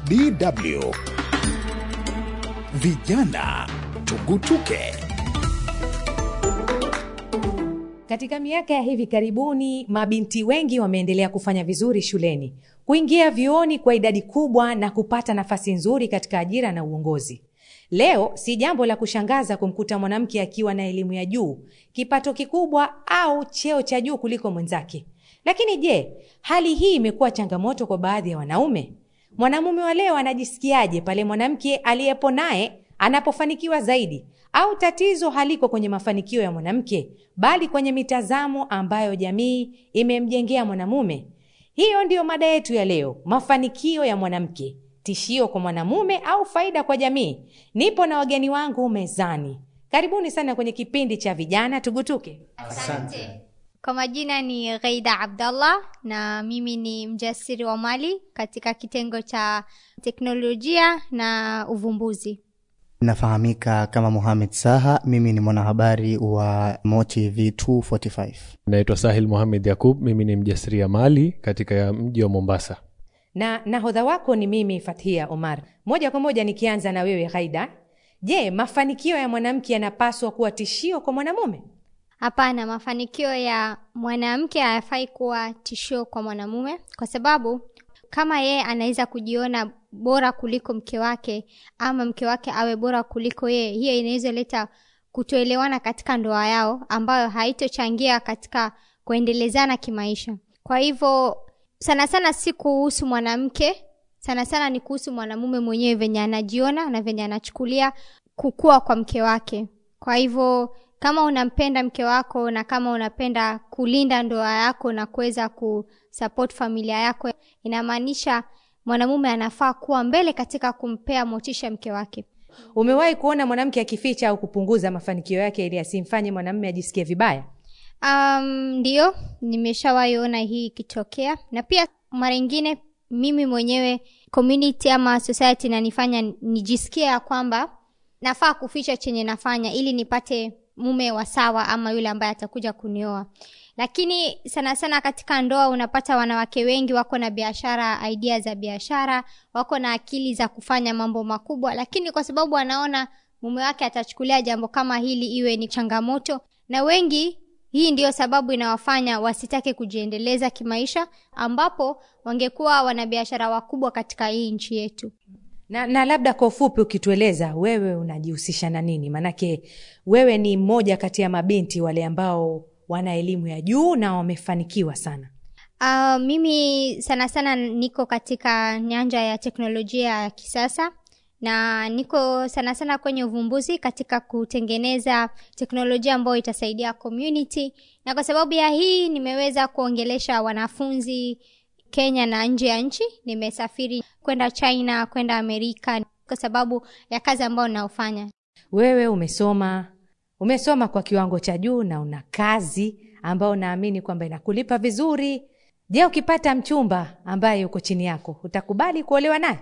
DW Vijana Tugutuke. Katika miaka ya hivi karibuni, mabinti wengi wameendelea kufanya vizuri shuleni, kuingia vyuoni kwa idadi kubwa na kupata nafasi nzuri katika ajira na uongozi. Leo si jambo la kushangaza kumkuta mwanamke akiwa na elimu ya juu, kipato kikubwa au cheo cha juu kuliko mwenzake. Lakini je, hali hii imekuwa changamoto kwa baadhi ya wanaume? Mwanamume wa leo anajisikiaje pale mwanamke aliyepo naye anapofanikiwa zaidi? Au tatizo haliko kwenye mafanikio ya mwanamke, bali kwenye mitazamo ambayo jamii imemjengea mwanamume? Hiyo ndiyo mada yetu ya leo, mafanikio ya mwanamke, tishio kwa mwanamume au faida kwa jamii. Nipo na wageni wangu mezani. Karibuni sana kwenye kipindi cha vijana tugutuke. Asante. Kwa majina ni Ghaida Abdallah na mimi ni mjasiri wa mali katika kitengo cha teknolojia na uvumbuzi. Nafahamika kama Mohamed Saha, mimi ni mwanahabari wa Motive 245. Naitwa Sahil Mohamed Yakub, mimi ni mjasiriamali katika mji wa Mombasa. na nahodha wako ni mimi Fathia Omar. Moja kwa moja nikianza na wewe Ghaida, je, mafanikio ya mwanamke yanapaswa kuwa tishio kwa mwanamume? Hapana, mafanikio ya mwanamke hayafai kuwa tishio kwa mwanamume, kwa sababu kama yeye anaweza kujiona bora kuliko mke wake ama mke wake awe bora kuliko yeye, hiyo inaweza leta kutoelewana katika ndoa yao, ambayo haitochangia katika kuendelezana kimaisha. Kwa hivyo sana sana si kuhusu mwanamke, sana sana ni kuhusu mwanamume mwenyewe, venye anajiona na venye anachukulia kukua kwa mke wake. Kwa hivyo kama unampenda mke wako na kama unapenda kulinda ndoa yako na kuweza kusupport familia yako, inamaanisha mwanamume anafaa kuwa mbele katika kumpea motisha mke wake. Umewahi kuona mwanamke akificha au kupunguza mafanikio yake ili asimfanye mwanamume ajisikie vibaya? Um, ndio nimeshawahi ona hii ikitokea, na pia mara ingine mimi mwenyewe community ama society inanifanya nijisikie ya kwamba nafaa kuficha chenye nafanya ili nipate mume wa sawa ama yule ambaye atakuja kunioa. Lakini sana sana katika ndoa unapata wanawake wengi wako na biashara, idea za biashara, wako na akili za kufanya mambo makubwa, lakini kwa sababu anaona mume wake atachukulia jambo kama hili iwe ni changamoto, na wengi hii ndiyo sababu inawafanya wasitake kujiendeleza kimaisha, ambapo wangekuwa wanabiashara wakubwa katika hii nchi yetu. Na, na labda kwa ufupi ukitueleza wewe unajihusisha na nini? Maanake wewe ni mmoja kati ya mabinti wale ambao wana elimu ya juu na wamefanikiwa sana. Uh, mimi sana sana niko katika nyanja ya teknolojia ya kisasa na niko sana sana kwenye uvumbuzi katika kutengeneza teknolojia ambayo itasaidia community, na kwa sababu ya hii nimeweza kuongelesha wanafunzi Kenya na nje ya nchi. Nimesafiri kwenda China, kwenda Amerika kwa sababu ya kazi ambayo naofanya. Wewe umesoma umesoma kwa kiwango cha juu na una kazi ambayo naamini kwamba inakulipa vizuri. Je, ukipata mchumba ambaye yuko chini yako utakubali kuolewa naye?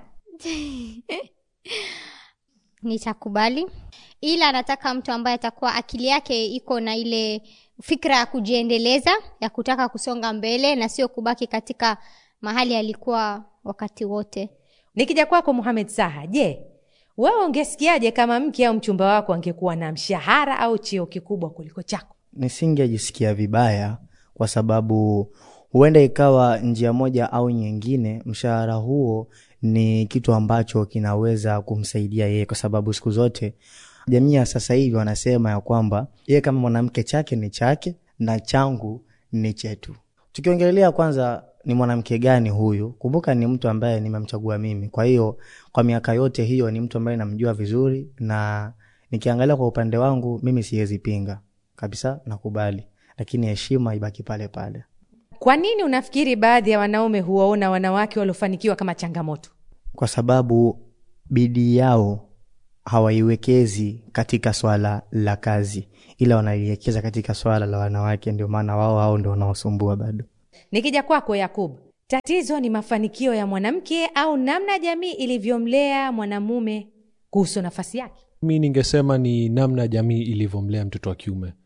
Nitakubali, ila nataka mtu ambaye atakuwa akili yake iko na ile fikra ya kujiendeleza, ya kutaka kusonga mbele na sio kubaki katika mahali alikuwa wakati wote. Nikija kwako Muhamed Saha, je, wewe ungesikiaje kama mke au mchumba wako angekuwa na mshahara au cheo kikubwa kuliko chako? Nisingejisikia vibaya kwa sababu huenda ikawa njia moja au nyingine, mshahara huo ni kitu ambacho kinaweza kumsaidia yeye, kwa sababu siku zote jamii ya sasa hivi wanasema ya kwamba yeye kama mwanamke chake ni chake na changu ni chetu. Tukiongelea kwanza ni mwanamke gani huyu, kumbuka ni mtu ambaye nimemchagua mimi. Kwa hiyo kwa miaka yote hiyo ni mtu ambaye namjua vizuri, na nikiangalia kwa upande wangu mimi siwezi pinga kabisa, nakubali, lakini heshima ibaki pale pale. Kwa nini unafikiri baadhi ya wanaume huwaona wanawake waliofanikiwa kama changamoto? Kwa sababu bidii yao hawaiwekezi katika swala la kazi, ila wanaiwekeza katika swala la wanawake. Ndio maana wao hao ndio wanaosumbua bado. Nikija kwako Yakub, tatizo ni mafanikio ya mwanamke au namna jamii ilivyomlea mwanamume kuhusu nafasi yake? Mi ningesema ni namna jamii ilivyomlea mtoto wa kiume,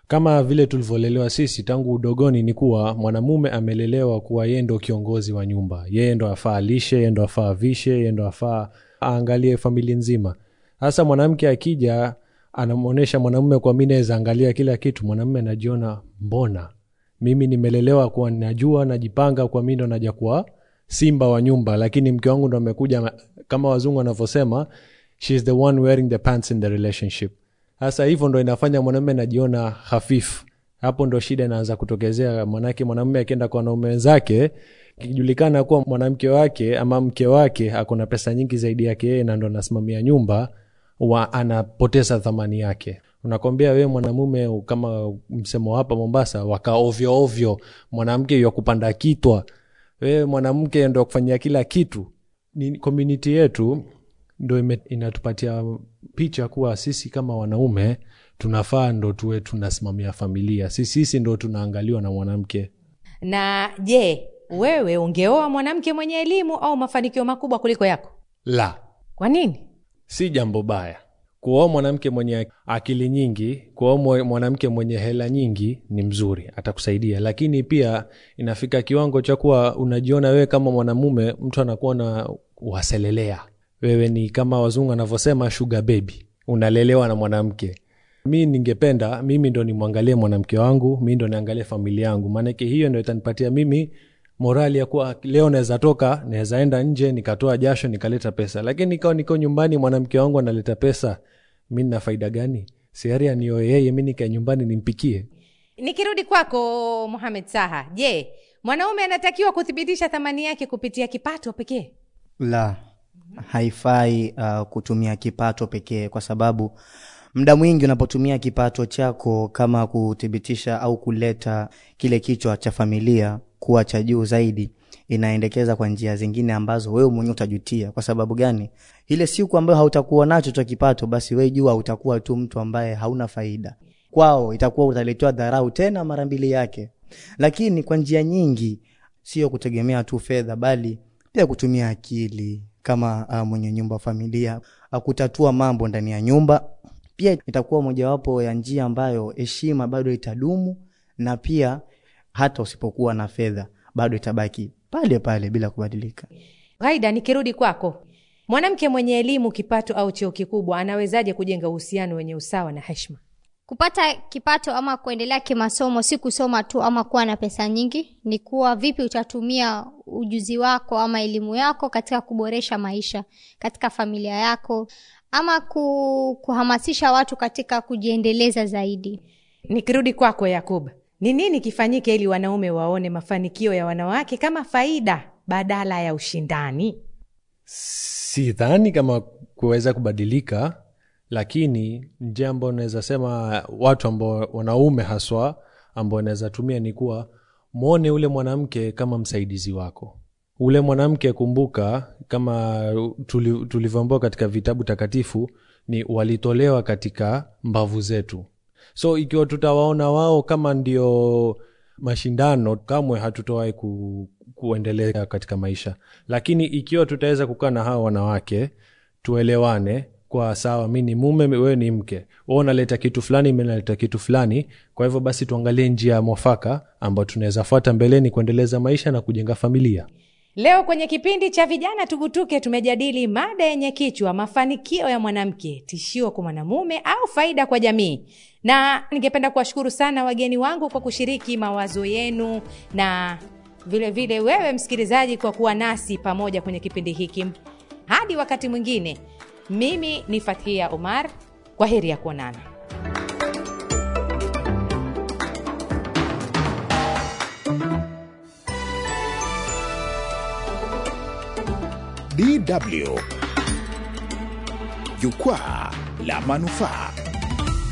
kama vile tulivyolelewa sisi tangu udogoni ni kuwa mwanamume amelelewa kuwa yeye ndo kiongozi wa nyumba yeye ndo afaa alishe yeye ndo afaa avishe yeye ndo afaa aangalie familia nzima hasa mwanamke akija anamwonyesha mwanamume kwa mi naweza angalia kila kitu mwanamume anajiona mbona mimi nimelelewa kuwa najua najipanga kwa mi ndo naja kuwa simba wa nyumba lakini mke wangu ndo amekuja kama wazungu wanavyosema she is the one wearing the pants in the relationship sasa hivyo ndo inafanya mwanamume najiona hafifu hapo ndo shida inaanza kutokezea manake mwanamume akienda kwa wanaume wenzake ikijulikana kuwa mwanamke wake ama mke wake akona pesa nyingi zaidi yake yeye na ndo anasimamia nyumba wa anapoteza thamani yake unakwambia wewe mwanamume kama msemo hapa mombasa waka ovyo ovyo mwanamke ya kupanda kitwa wewe mwanamke ndo kufanyia kila kitu ni community yetu ndo ime- inatupatia picha kuwa sisi kama wanaume tunafaa ndo tuwe tunasimamia familia sisi sisi ndo tunaangaliwa na mwanamke na je wewe ungeoa mwanamke mwenye elimu au mafanikio makubwa kuliko yako la kwa nini si jambo baya kuoa mwanamke mwenye akili nyingi kuoa mwe- mwanamke mwenye hela nyingi ni mzuri atakusaidia lakini pia inafika kiwango cha kuwa unajiona wewe kama mwanamume mtu anakuwa na waselelea wewe ni kama wazungu anavyosema sugar baby unalelewa na mwanamke mi ningependa mimi ndo nimwangalie mwanamke wangu mi ndo niangalie familia yangu maanake hiyo ndo itanipatia mimi morali ya kuwa leo naweza toka naweza enda nje nikatoa jasho nikaleta pesa lakini ikawa niko nyumbani mwanamke wangu analeta pesa mi nina faida gani siari anioe yeye mi nikae nyumbani nimpikie nikirudi kwako muhamed saha je mwanaume anatakiwa kuthibitisha thamani yake kupitia kipato pekee la haifai uh, kutumia kipato pekee kwa sababu muda mwingi unapotumia kipato chako kama kuthibitisha au kuleta kile kichwa cha familia kuwa cha juu zaidi inaendekeza kwa njia zingine ambazo wewe mwenyewe utajutia kwa sababu gani ile siku ambayo hautakuwa nacho cha kipato basi wewe jua utakuwa tu mtu ambaye hauna faida kwao itakuwa utaletewa dharau tena mara mbili yake lakini kwa njia nyingi sio kutegemea tu fedha bali pia kutumia akili kama uh, mwenye nyumba wa familia uh, kutatua mambo ndani ya nyumba pia itakuwa mojawapo ya njia ambayo heshima bado itadumu na pia hata usipokuwa na fedha bado itabaki pale pale bila kubadilika ghaida nikirudi kwako mwanamke mwenye elimu kipato au cheo kikubwa anawezaje kujenga uhusiano wenye usawa na heshima kupata kipato ama kuendelea kimasomo si kusoma tu ama kuwa na pesa nyingi ni kuwa vipi utatumia ujuzi wako ama elimu yako katika kuboresha maisha katika familia yako ama ku, kuhamasisha watu katika kujiendeleza zaidi nikirudi kwako yakub ni nini kifanyike ili wanaume waone mafanikio ya wanawake kama faida badala ya ushindani sidhani kama kuweza kubadilika lakini njia ambayo naweza sema watu ambao wanaume haswa ambao naweza tumia ni kuwa mwone ule mwanamke kama msaidizi wako ule mwanamke kumbuka kama tuli- tulivyoambiwa katika vitabu takatifu ni walitolewa katika mbavu zetu so ikiwa tutawaona wao kama ndio mashindano kamwe hatutowahi ku, kuendelea katika maisha lakini ikiwa tutaweza kukaa na hawa wanawake tuelewane kwa sawa mi ni mume wewe ni mke wewe unaleta kitu fulani mi naleta kitu fulani kwa hivyo basi tuangalie njia ya mwafaka ambayo tunaweza fuata mbeleni kuendeleza maisha na kujenga familia leo kwenye kipindi cha vijana tugutuke tumejadili mada yenye kichwa mafanikio ya mwanamke tishio kwa mwanamume au faida kwa jamii na ningependa kuwashukuru sana wageni wangu kwa kushiriki mawazo yenu na vile vile wewe msikilizaji kwa kuwa nasi pamoja kwenye kipindi hiki hadi wakati mwingine mimi ni fathia omar kwa heri ya kuonana DW. Jukwaa la manufaa.